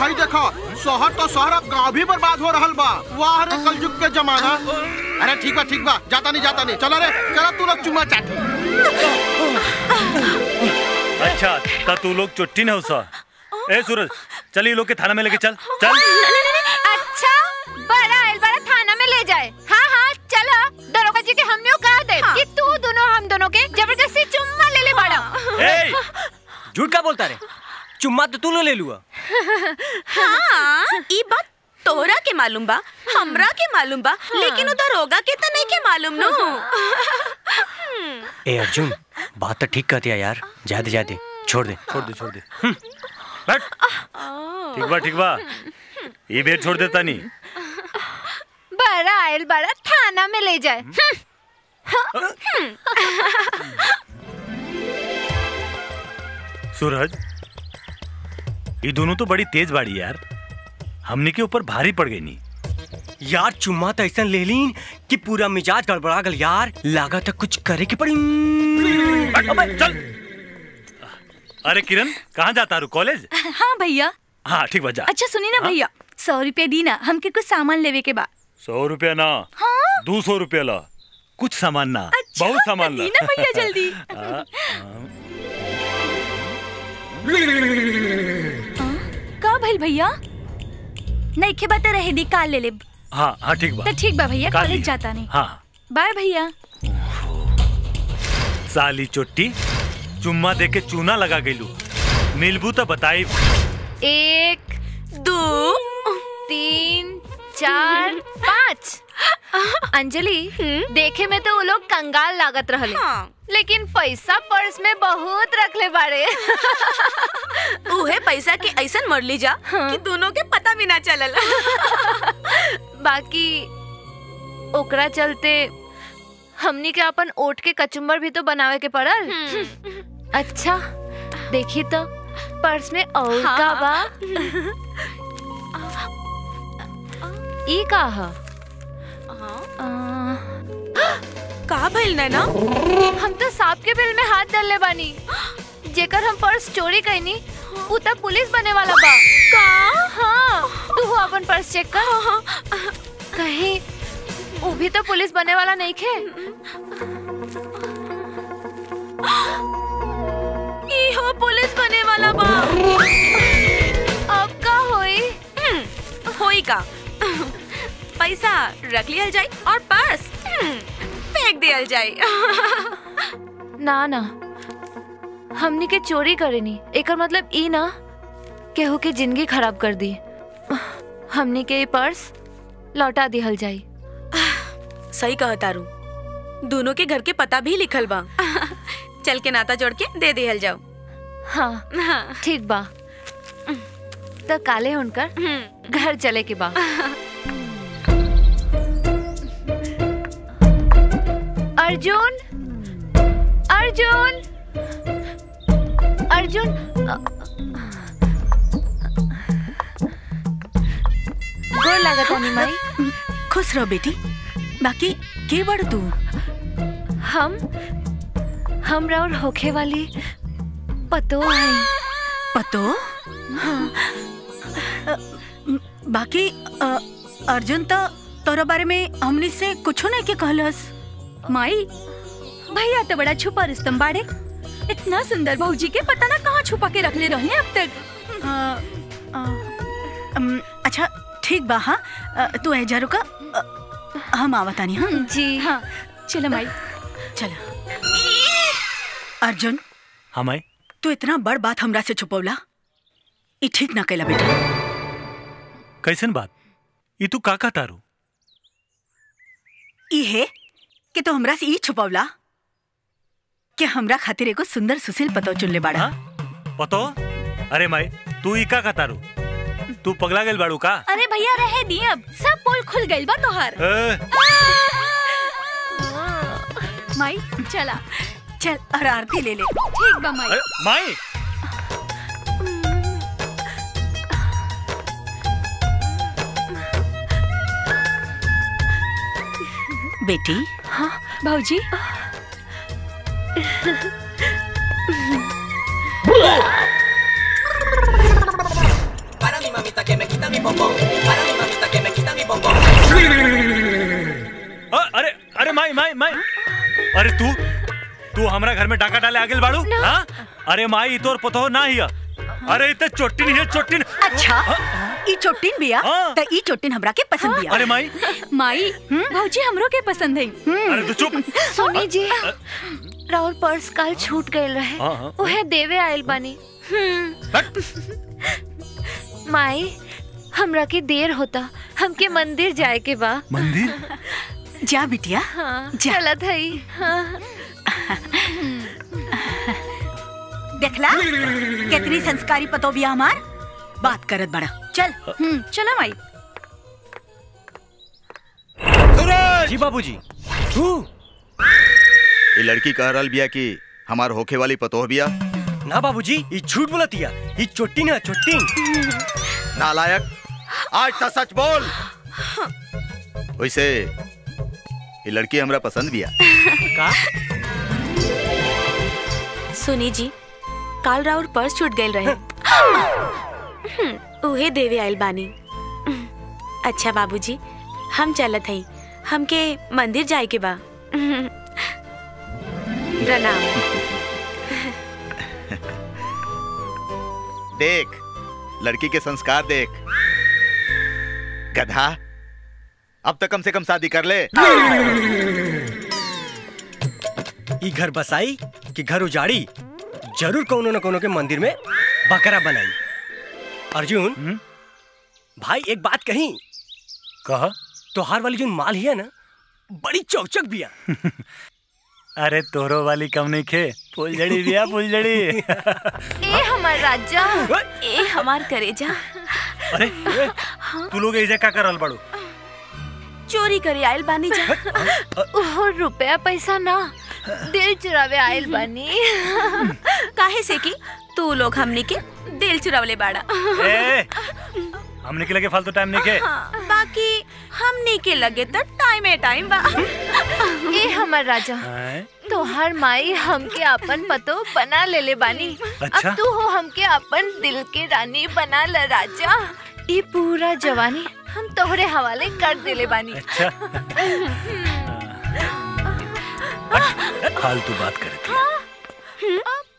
भाई देखो शहर तो शहर अब गांव भी बर्बाद हो रहल बा वाह रे कलयुग के जमाना अरे ठीक बा ठीक बा जाता नहीं जाता नहीं चलो रे चलो तू लोग चुम्मा चाटी अच्छा ता तू लोग चुट्टी न हुसा ए सूरज चल ये लोग के थाना में लेके चल चल अच्छा बड़ा आयल बड़ा थाना में ले जाए हाँ हाँ चलो दरोगा जी के हमने कहा दे कि तू दोनों हम दोनों के जबरदस्ती चुम्मा ले ले बड़ा ए झूठ का बोलता रे चुम्मा तो तू लो ले लुआ हाँ ई बात तोरा के मालूम बा हमरा के मालूम बा लेकिन उधर होगा के त नहीं के मालूम नो ए अर्जुन बात तो ठीक कहती है यार जादे जादे छोड़ दे छोड़ दे छोड़ दे हम्म, बैठ ठीक बा ठीक बा ये बेर छोड़ देता नहीं बड़ा आयल बड़ा थाना में ले जाए सूरज ये दोनों तो बड़ी तेज बाड़ी यार हमने के ऊपर भारी पड़ गई नहीं यार चुम्मा तो ऐसा ले ली कि पूरा मिजाज गड़बड़ा गल यार लागा तो कुछ करे के पड़ी बैठ, अबे, चल अरे किरण कहाँ जाता रू कॉलेज हाँ भैया हाँ ठीक बा जा अच्छा सुनी ना भैया सौ रुपया दी ना हमके कुछ सामान लेवे के बा सौ रुपया ना हाँ दो सौ रुपया ला कुछ सामान ना अच्छा, बहुत सामान ला दी ना भैया जल्दी हाँ, का भइल भैया नहीं के बात रहे दी काल ले ले हाँ हाँ ठीक बा तो ठीक बा भैया काल कॉलेज ली। जाता नहीं हाँ बाय भैया साली चुट्टी चुम्मा दे के चूना लगा गईलू मिलबू तो बताई एक दो तीन चार पाँच अंजलि देखे में तो वो लोग कंगाल लागत रहले हाँ। लेकिन पैसा पर्स में बहुत रखले बारे उहे पैसा के ऐसन मर ली जा कि दोनों के पता भी ना चलल बाकी ओकरा चलते हमनी के अपन ओट के कचुम्बर भी तो बनावे के पड़ल अच्छा देखी तो पर्स में और हाँ। का बा ई का ह आ, का भइल नैना हम तो सांप के बिल में हाथ डालले बानी जेकर हम पर्स चोरी कैनी उ तब पुलिस बने वाला बा का हाँ तू हो अपन पर्स चेक कर कहीं वो भी तो पुलिस बने वाला नहीं खे ई हो पुलिस बने वाला बा अब का होई हम्म, होई का पैसा रख लियल जाई और पर्स हम्म, फेंक दियल जाई ना ना हमनी के चोरी करेनी एकर मतलब ई ना केहू के जिंदगी खराब कर दी हमनी के ई पर्स लौटा दिहल जाई सही कहा तारू दोनों के घर के पता भी लिखल बा चल के नाता जोड़ के दे दिहल जाओ हाँ हाँ, ठीक बा तो काले हुनकर हम्म, घर चले के बा अर्जुन अर्जुन अर्जुन अ- गोर लागत है माई खुश रहो बेटी बाकी के बड़ तू हम हम और होखे वाली पतो है पतो बाकी अ, अर्जुन तो तोरा बारे में हमनी से कुछो नहीं के कहलस माई भैया तो बड़ा छुपा रुस्तम बाड़े इतना सुंदर भौजी के पता ना कहाँ छुपा के रख ले रहने अब तक अ, अ, अम, अच्छा ठीक बा हाँ अ, तू ऐजा रुका अ, हम आवतानी हाँ जी हाँ चलो माई चलो अर्जुन हाँ माई तू इतना बड़ बात हमरा से छुपौला ई ठीक ना कैला बेटा कैसन बात ये तू काका तारू ई है कि तू हमरा से ई छुपौला कि हमरा खातिर एगो सुंदर सुशील पतो चुन ले बाड़ा हाँ पतो अरे माई तू ई का तारू तू पगला गेल बाड़ू का अरे भैया रहे दी अब सब पोल खुल गइल बा तोहार ए, माई चला चल और आरती ले ले ठीक बा माई अरे माई बेटी हाँ भौजी Para mi mamita अ, अरे अरे माई माई माई अरे तू तू हमरा घर में डाका डाले आगे बाड़ू हाँ अरे माई तोर पतो ना हिया अरे इते चोटिन हिया चोटिन अच्छा ई चोटिन बिया हाँ। त ई चोटिन हमरा के पसंद बिया अरे माई माई भौजी हमरो के पसंद है अरे तू चुप सुनी जी राहुल पर्स काल छूट गए रहे हाँ, हाँ। उहे देवे आयल बानी हट। माई हमरा के देर होता हमके मंदिर जाए के बा मंदिर जा बिटिया हाँ जा। चलत हई हाँ देखला कितनी संस्कारी पतो बिया हमार बात करत बड़ा चल हम्म चला माई जी बाबूजी तू ये लड़की कह रहल बिया कि हमार होखे वाली पतोह बिया ना बाबूजी ये झूठ बोलतिया ये चोट्टी ना चोट्टी नालायक आज तो सच बोल वैसे ये लड़की हमरा पसंद बिया का सुनी जी काल राउर पर्स छूट गए रहे हम्म, उहे देवे आइल बानी अच्छा बाबूजी हम चलत हई हमके मंदिर जाए के बा प्रणाम देख लड़की के संस्कार देख गधा अब तक कम से कम शादी कर ले ई घर बसाई कि घर उजाड़ी जरूर कोनो न कोनो के मंदिर में बकरा बनाई अर्जुन हम्म? भाई एक बात कही कहा तोहार वाली जो माल है ना बड़ी चौचक बिया अरे तोरो वाली कम नहीं खे फुलझड़ी बिया फुलझड़ी ए हमार राजा ए हमार करेजा अरे ए, तू लोग ऐसे का करल बाड़ू चोरी करे आइल बानी जा ओहो रुपया पैसा ना दिल चुरावे आयल बानी काहे से कि तू लोग हमनी के दिल चुरावले बाड़ा ए, हमने के लगे फालतू टाइम नहीं खे हाँ, बाकी हमनी के लगे तो टाइम ए टाइम बा ए हमार राजा हैं? तोहार माई हमके अपन पतो बना ले ले बानी अच्छा? अब तू हो हमके अपन दिल के रानी बना ल राजा ये पूरा जवानी हम तोहरे हवाले कर देले बानी अच्छा हट, हट, फालतू बात करे